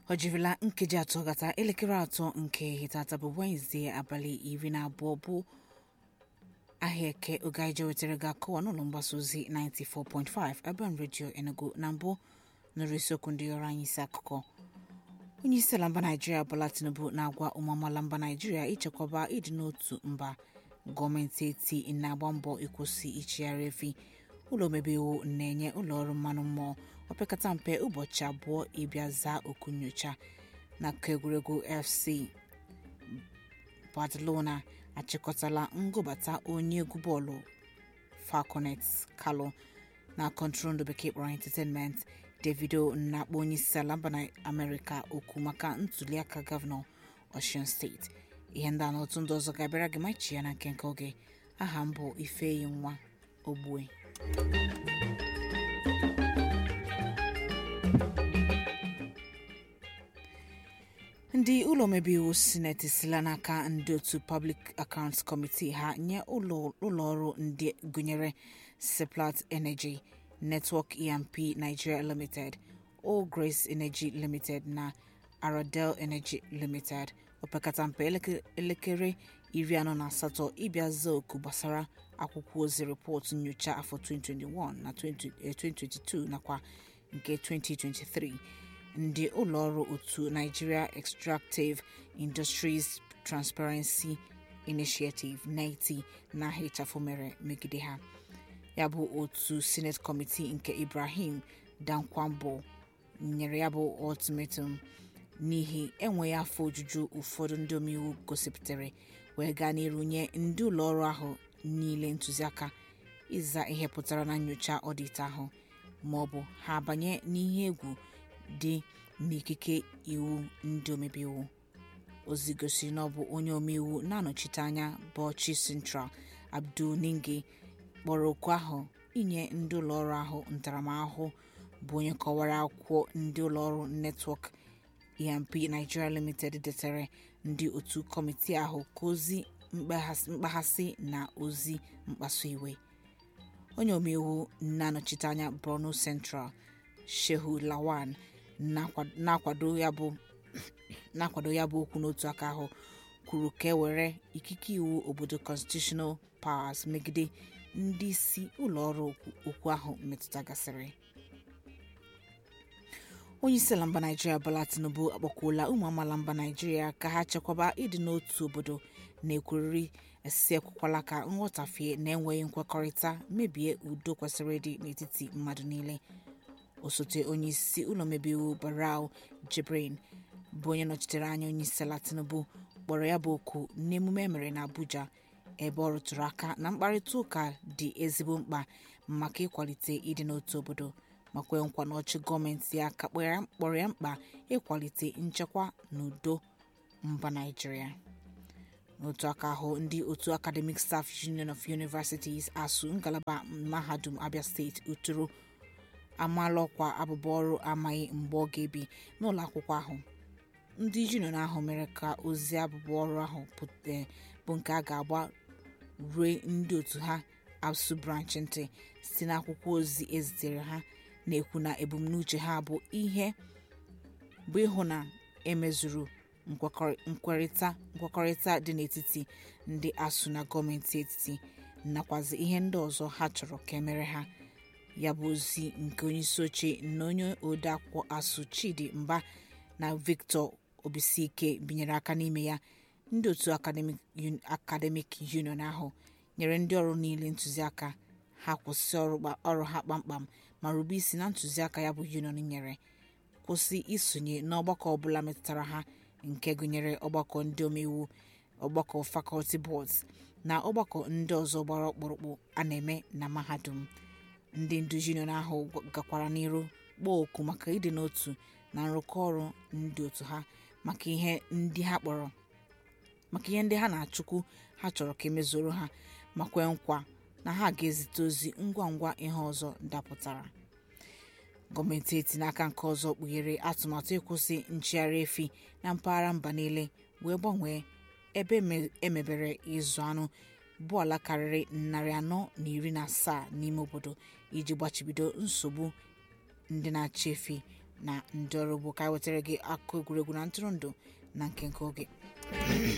ọ jirila nkeji atọ gata elekere atọ nke ehihie tata bụ wenezdee abalị iri na abụọ bụ ahịa eke oge anyị jewetara gị akọwa n'ụlọ mgbasa ozi 94.5 Urban Radio Enugu na mbụ nụrụ isiokwu ndị ọrụ anyị isi akụkọ onye isi ala mba naijiria Bola Tinubu na-agwa ụmụ amaala mba naijiria ichekwaba ịdị n'otu mba gọọmenti eti na-agba mbọ ịkwụsị ichigharị efi ụlọ omebe iwu na-enye ụlọọrụ mmanụ mmụọ opekata mpe ụbọchị abụọ ịbịa zaa oku nyocha n'akụkọ egwuregwu FC Barcelona achịkọtala ngụbata onye egwu bọọlụ Falconet Kalou na kọntrol bekee kpọrọ Entertainment Davido na-akpọ onye isi ala mba na Amerịka okwu maka ntuliaka gọvanọ Osun steeti ihe ndị a na otu ndị ọzọ ga-abịara gị machi ya na nke nke oge aha m bụ Ifeyi nwa Ogbue ndị ụlọ omebe iwu sineti sila n'aka ndị otu Public Accounts Committee ha nye ụlọọrụ ndị gụnyere Seplat Energy Network E&P Nigeria Limited All Grace Energy Limited na Aradel Energy Limited opekata mpe elekere iri anọ na asatọ ịbịa zaa oku gbasara akwụkwọ ozi rịpọtụ nyocha afọ 2021 na 2022 nakwa nke 2023 ndị ụlọọrụ otu Nigeria Extractive Industries Transparency Initiative NETI na-ahịchafụ mere megide ha ya bụ otu Senate Committee nke Ibrahim Dankwambo nyere ya bụ ultimatum n'ihi enweghị afọ ojuju ụfọdụ ndị omeiwu gosipụtara wee gaa n'iru nye ndị ụlọọrụ ahụ niile ntụziaka ịza ihe pụtara na nyocha ọdịt ahụ ma ọ bụ ha abanye n'ihe egwu dị n'ikike iwu ndị omebe iwu ozi gosiri na ọ bụ onye omeiwu na-anọchite anya Bauchi Central Abdul Ningi kpọrọ oku ahụ inye ndị ụlọọrụ ahụ ntaramahụhụ bụ onye kọwara akwụkwọ ndị ụlọọrụ netwọk E&P Nigeria Limited detere ndị otu kọmitii ahụ ka ozi mkpaghasị na ozi mkpasu iwe onye omeiwu na-anọchite anya Borno Central Shehu Lawan na-akwado ya bụ okwu n'otu aka ahụ kwuru ka e were ikike iwu obodo constitutional powers megide ndị isi ụlọọrụ okwu ahụ metụtagasịrị onye isi ala mba naijiria Bola Tinubu akpọkwuola ụmụ amaala mba naijiria ka ha chekwaba ịdị n'otu obodo na-ekwurịrị esi ekwekwala ka nghọtafie na enweghị nkwekọrịta mebie udo kwesịrị ịdị n'etiti mmadụ niile osote onye isi ụlọ omebe iwu Barau Jibrin bụ onye nọchitere anya onye isi ala Tinubu kpọrọ ya bụ oku n'emume emere na Abuja ebe ọ rụtụrụ aka na mkparịta ụka dị ezigbo mkpa maka ịkwalite ịdị n'otu obodo ma kwee nkwa na ọchị gọọmenti ya ka kpọrọ ya mkpa ịkwalite nchekwa na udo mba Naịjirịa n'otu aka ahụ ndị otu Academic Staff Union of Universities ASUU ngalaba mahadum Abia steeti uturu amaala ọkwa abụba ọrụ amaghị mgbe ọ ga-ebi n'ụlọ akwụkwọ ahụ ndị union ahụ mere ka ozi abụba ọrụ ahụ bụ nke a ga-agba rue ndị otu ha ABSU branch ntị site n'akwụkwọ ozi ezitere ha na-ekwu na ebumnuche ha bụ ihe bụ ịhụ na emezuru nkwekọrịta dị n'etiti ndị ASUU na gọọmenti etiti nakwazi ihe ndị ọzọ ha chọrọ ka emere ha ya bụ ozi nke onyeisi oche na onye odeakwụkwọ ASUU Chidi Mba na Victor Obisike binyere aka n'ime ya ndị otu Academic Union ahụ nyere ndị ọrụ niile ntụziaka ha kwụsị ọrụ ha kpamkpam ma rube isi na ntụziaka ya bụ union nyere kwụsị isonye n'ọgbakọ ọbụla metụtara ha nke gụnyere ọgbakọ ndị omeiwu ọgbakọ faculty boards na ọgbakọ ndị ọzọ gbara ọkpụrụkpụ a na-eme na mahadum ndị ndu union ahụ gakwara n'iru kpọọ oku maka ịdị n'otu na nrụkọ ọrụ ndị otu ha maka ihe ndị ha kpọrọ maka ihe ndị ha na-achụkwu ha chọrọ ka emezuru ha ma kwee nkwa na ha ga-ezite ozi ngwa ngwa ihe ọzọ dapụtara gọọmenti eti n'aka nke ọzọ kpughere atụmatụ ịkwụsị nchigharị efi na mpaghara mba niile wee gbanwee ebe emebere ịzụ anụ bụ ala karịrị narị anọ na iri na asaa n'ime obodo iji gbachibido nsogbu ndị na-achị efi na ndị ọrụ ugbo ka anyị wetara gị akụkọ egwuregwu na ntụrụndụ na nkenke oge